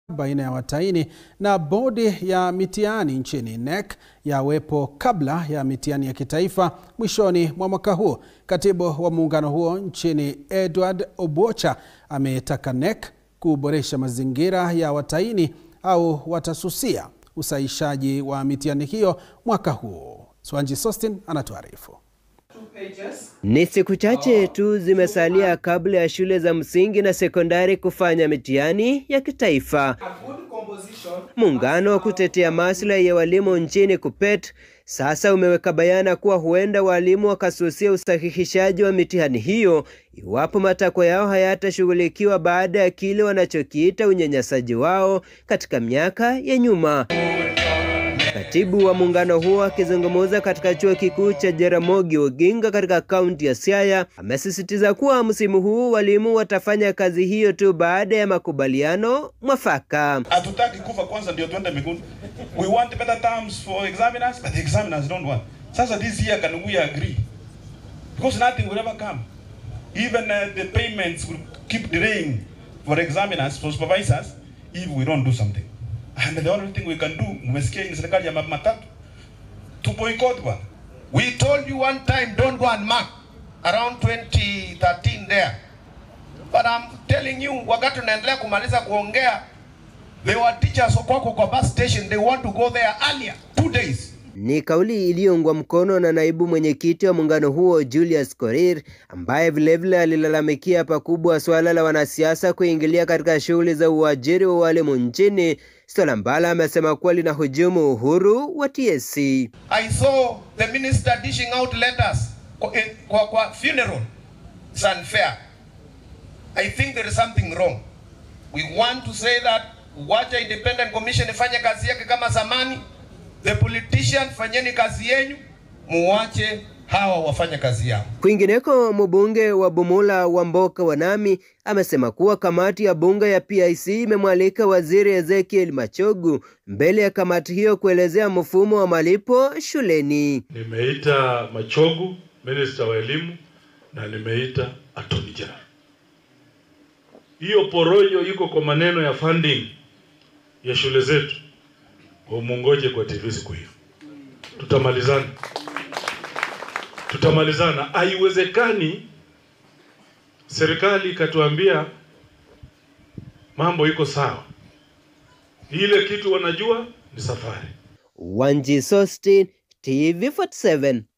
baina ya watahini na bodi ya mitihani nchini NEC yawepo kabla ya mitihani ya kitaifa mwishoni mwa mwaka huo. Katibu wa muungano huo nchini Edward Obocha ametaka NEC kuboresha mazingira ya watahini au watasusia usahishaji wa mitihani hiyo mwaka huu. Swanji Sostin anatuarifu. Ni siku chache tu zimesalia kabla ya shule za msingi na sekondari kufanya mitihani ya kitaifa. Muungano wa kutetea maslahi ya walimu nchini KUPPET sasa umeweka bayana kuwa huenda walimu wakasusia usahihishaji wa mitihani hiyo iwapo matakwa yao hayatashughulikiwa baada ya kile wanachokiita unyanyasaji wao katika miaka ya nyuma. Katibu wa muungano huo akizungumza katika chuo kikuu cha Jaramogi Oginga katika kaunti ya Siaya amesisitiza kuwa msimu huu walimu watafanya kazi hiyo tu baada ya makubaliano mwafaka. Hatutaki kufa kwanza ndio tuende mbinguni. We want better terms for examiners but the examiners don't want. Sasa this year can we agree? Because nothing will ever come. Even uh, the payments will keep delaying for examiners, for supervisors if we don't do something. And the only thing we can do, mmesikia ni serikali ya matatu, to boycott one. We told you one time, don't go and mark around 2013 there. But I'm telling you, wakati tunaendelea kumaliza kuongea, there were teachers kwako kwa bus station, they want to go there earlier, two days. Ni kauli iliyoungwa mkono na naibu mwenyekiti wa muungano huo Julius Korir, ambaye vilevile alilalamikia pakubwa suala la wanasiasa kuingilia katika shughuli za uajiri wa walimu nchini, swala ambalo amesema kuwa linahujumu uhuru wa TSC. I saw the minister dishing out letters kwa, kwa, kwa funeral. It's unfair. I think there is something wrong. We want to say that wacha independent commission ifanye kazi yake kama zamani. The politician, fanyeni kazi yenyu, muwache hawa wafanye kazi yao. Kwingineko, mbunge wa Bumula Wamboka Wanami amesema kuwa kamati ya bunge ya PIC imemwalika waziri Ezekiel Machogu mbele ya kamati hiyo kuelezea mfumo wa malipo shuleni. Nimeita Machogu, minister wa elimu, na nimeita attorney general. Hiyo porojo iko kwa maneno ya funding ya shule zetu, umungoje kwa TV siku hiyo, tutamalizana tutamalizana. Haiwezekani serikali ikatuambia mambo iko sawa, ile kitu wanajua ni safari. Wanji Sostin, TV 47.